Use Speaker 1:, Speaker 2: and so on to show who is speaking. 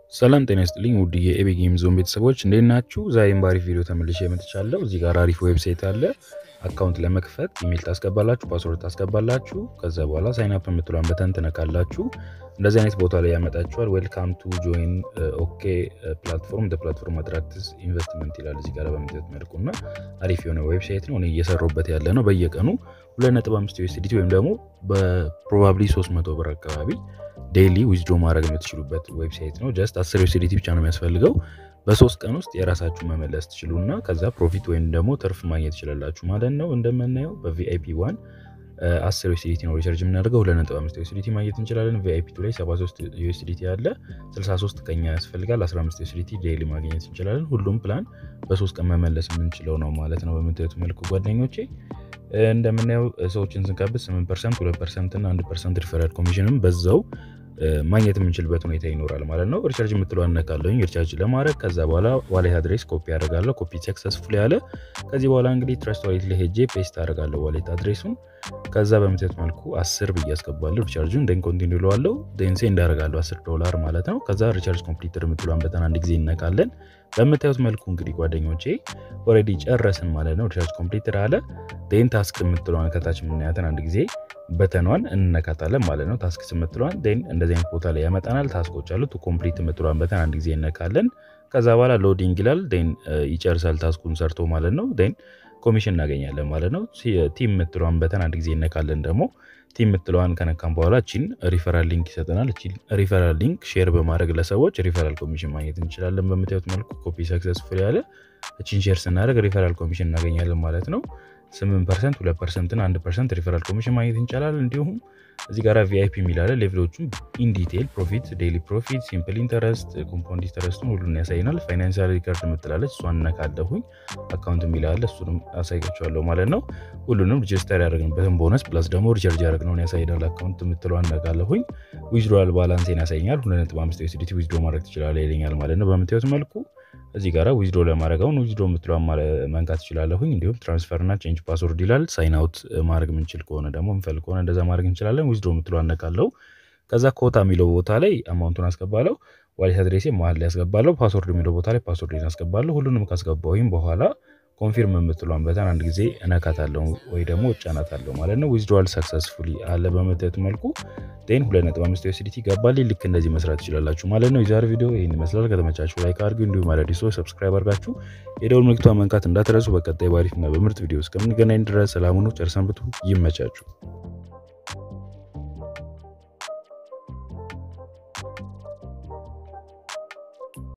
Speaker 1: ሰላም ጤና ይስጥልኝ ውድ የኤቤ ጌም ዞን ቤተሰቦች እንዴት ናችሁ? ዛሬም በአሪፍ ቪዲዮ ተመልሼ መጥቻለሁ። እዚህ ጋር አሪፍ ዌብሳይት አለ። አካውንት ለመክፈት ኢሜል ታስገባላችሁ፣ ፓስወርድ ታስገባላችሁ። ከዛ በኋላ ሳይን አፕ የምትሏን በተን ትነካላችሁ። እንደዚህ አይነት ቦታ ላይ ያመጣችኋል። ዌልካም ቱ ጆይን ኦኬ ፕላትፎርም ፕላትፎርም አትራክትስ ኢንቨስትመንት ይላል እዚህ ጋር በምትት መልኩ እና አሪፍ የሆነ ዌብሳይት ነው። እኔ እየሰራሁበት ያለ ነው። በየቀኑ 2.5 ዩኤስዲቲ ወይም ደግሞ በፕሮባብሊ 300 ብር አካባቢ ዴይሊ ዊዝድሮ ማድረግ የምትችሉበት ዌብሳይት ነው። ጀስት 10 ዩኤስዲቲ ብቻ ነው የሚያስፈልገው። በሶስት ቀን ውስጥ የራሳችሁ መመለስ ትችሉና ከዛ ፕሮፊት ወይም ደግሞ ትርፍ ማግኘት ትችላላችሁ ማለት ነው። እንደምናየው በቪአይፒ ዋን 10 ዩኤስዲቲ ነው ሪሰርች የምናደርገው 2.5 ዩኤስዲቲ ማግኘት እንችላለን። ቪአይፒ ቱ ላይ 73 ዩኤስዲቲ አለ። 63 ቀኛ ያስፈልጋል። 15 ዩኤስዲቲ ዴይሊ ማግኘት እንችላለን። ሁሉም ፕላን በሶስት ቀን መመለስ የምንችለው ነው ማለት ነው። በምታዩት መልኩ ጓደኞቼ እንደምናየው ሰዎችን ስንቀብት 8 ፐርሰንት፣ 2 ፐርሰንት እና 1 ፐርሰንት ሪፈራል ኮሚሽንም በዛው ማግኘት የምንችልበት ሁኔታ ይኖራል ማለት ነው። ሪቻርጅ የምትለው አነካለሁኝ ሪቻርጅ ለማድረግ ከዛ በኋላ ዋሌት አድሬስ ኮፒ አደርጋለሁ። ኮፒ ሰክሰስፉል ያለ ከዚህ በኋላ እንግዲህ ትረስት ዋሌት ላይ ሄጄ ፔስት አደርጋለሁ ዋሌት አድሬሱን። ከዛ በምትት መልኩ አስር ብዬ አስገባለሁ ሪቻርጁን ደን ኮንቲኒ ለዋለው ደን ሴንድ አደርጋለሁ 10 ዶላር ማለት ነው። ከዛ ሪቻርጅ ኮምፕሊትር የምትሏን በተን አንድ ጊዜ እነካለን። በምታዩት መልኩ እንግዲህ ጓደኞቼ ኦልሬዲ ጨረስን ማለት ነው። ሪቻርጅ ኮምፕሊትር አለ። ደን ታስክ የምትለዋን ከታች የምናያትን አንድ ጊዜ በተኗን እንነካታለን ማለት ነው። ታስክ የምትለዋን ን እንደዚህ አይነት ቦታ ላይ ያመጣናል። ታስኮች አሉ። ቱ ኮምፕሊት የምትለዋን በተን አንድ ጊዜ እነካለን። ከዛ በኋላ ሎዲንግ ይላል። ን ይጨርሳል ታስኩን ሰርቶ ማለት ነው። ን ኮሚሽን እናገኛለን ማለት ነው። ቲም የምትለዋን በተን አንድ ጊዜ እነካለን ደግሞ ቲም የምትለዋን ከነካም በኋላ ቺን ሪፈራል ሊንክ ይሰጠናል። ቺን ሪፈራል ሊንክ ሼር በማድረግ ለሰዎች ሪፈራል ኮሚሽን ማግኘት እንችላለን። በምታዩት መልኩ ኮፒ ሰክሰስፉል ያለ ቺን ሼር ስናደርግ ሪፈራል ኮሚሽን እናገኛለን ማለት ነው። 8 ፐርሰንት 2 ፐርሰንት እና 1 ፐርሰንት ሪፈራል ኮሚሽን ማግኘት እንችላለን። እንዲሁም እዚህ ጋር ቪአይፒ የሚላለ ሌቭሎቹን ኢንዲቴል ፕሮፊት፣ ዴይሊ ፕሮፊት፣ ሲምፕል ኢንተረስት፣ ኮምፓውንድ ኢንተረስቱን ሁሉን ያሳይናል። ፋይናንሻል ሪከርድ የምትላለች እሷን እነካለሁኝ። አካውንት የሚላለ እሱንም አሳይቻለሁ ማለት ነው። ሁሉንም ሪጅስተር ያደረግንበትን ቦነስ ፕላስ ደግሞ ሪቻርጅ ያደረግነውን ያሳይናል። አካውንት የምትለዋን እነካለሁኝ። ዊዝድሮዋል ባላንሴን ያሳይኛል። 2.5 ዩኤስዲቲ ዊዝድሮ ማድረግ ትችላለህ ይለኛል ማለት ነው። በምታዩት መልኩ እዚህ ጋር ዊዝድሮ ለማድረግ አሁን ዊዝድሮ የምትለዋን መንካት ትችላለሁኝ። እንዲሁም ትራንስፈር እና ቼንጅ ፓስወርድ ይላል። ሳይን አውት ማድረግ የምንችል ከሆነ ደግሞ የምፈልግ ከሆነ እንደዛ ማድረግ እንችላለን። ዊዝድሮ የምትለዋን እነካለሁ። ከዛ ኮታ የሚለው ቦታ ላይ አማውንቱን አስገባለሁ። ዋሌት አድሬሴ መሀል ላይ ያስገባለሁ። ፓስወርድ የሚለው ቦታ ላይ ፓስወርድ አስገባለሁ። ሁሉንም ካስገባሁኝ በኋላ ኮንፊርም የምትሏን በተን አንድ ጊዜ እነካታለሁ ወይ ደግሞ እጫናታለሁ ማለት ነው። ዊዝድሮዋል ሰክሰስፉሊ አለ በመታየቱ መልኩ ን 2.5 ዩኤስዲቲ ገባልኝ። ልክ እንደዚህ መስራት ትችላላችሁ ማለት ነው። የዛሬ ቪዲዮ ይህን ይመስላል። ከተመቻችሁ ላይክ አድርጉ፣ እንዲሁም አዳዲስ ሰዎች ሰብስክራይብ አድርጋችሁ የደውል ምልክቷን መንካት እንዳትረሱ። በቀጣይ ባሪፍና በምርጥ ቪዲዮ እስከምንገናኝ ድረስ ሰላሙኑ ጨርሰንብቱ። ይመቻችሁ።